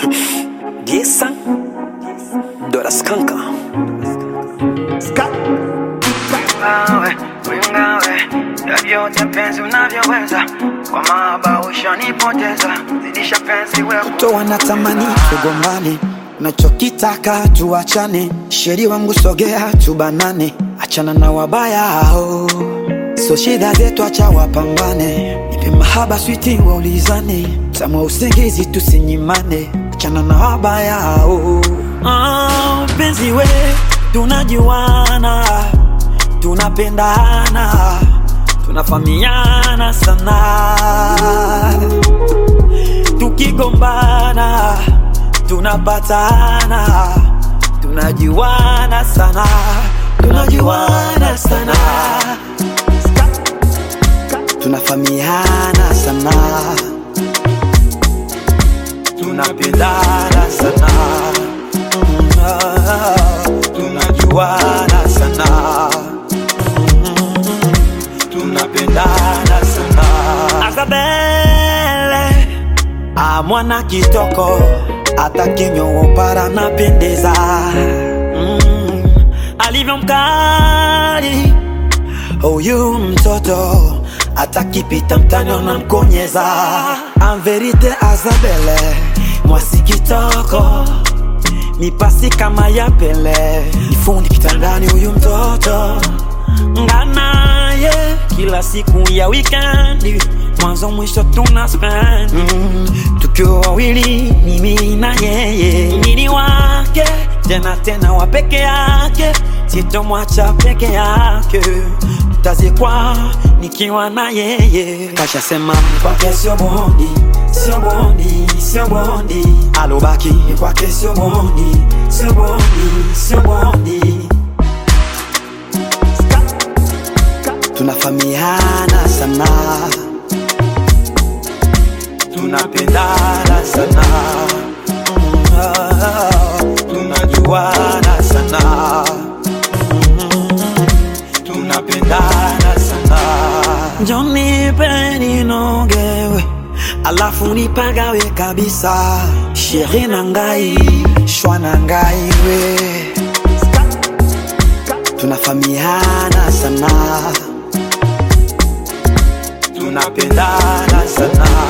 Gisa Dora Skanka Wingawe, wingawe, vyovyote penzi unavyoweza, kwa mahaba ushanipoteza, zidisha penzi wewe to wanatamani tugombane, nachokitaka tuachane, sheri wangu sogea tubanane, achana na wabaya hao, so shida zetu acha wapambane, nipe mahaba switi waulizane, tamwa usingizi tusinyimane, achana na wabaya hao. Ah, penzi we tunajuana, tunapendana, tunafamiana sana tukigombana tunapatana tunajuana sana tunajuana sana tunafamiana sana tunapendana sana Mm, ah, tunajuana sana Mm, tunapendana sana Azabele Ah, mwana kitoko hata kinyo para napendeza mm, alivyo mkali huyu mtoto hata kipita mtani unamkonyeza amverite Azabele mwasi kitoko mipasi kama ya Pele nifundi kitandani huyu mtoto nganaye kila siku ya wikendi mwanzo mwisho tuna spend mm, tukiwa wawili mimi na yeye nini wake tena tena wa peke yake sitomwacha peke yake tazikwa nikiwa na yeye kashasema kwake sio bondi sio bondi sio bondi alobaki kwake sio bondi sio bondi sio bondi tunafamiana sana tunapendana sana Mm, ah, tunajuana sana Mm, tunapendana sana njonipe ninogewe alafu nipagawe kabisa sheri na ngai shwa na ngai we tunafamiana sana tunapendana sana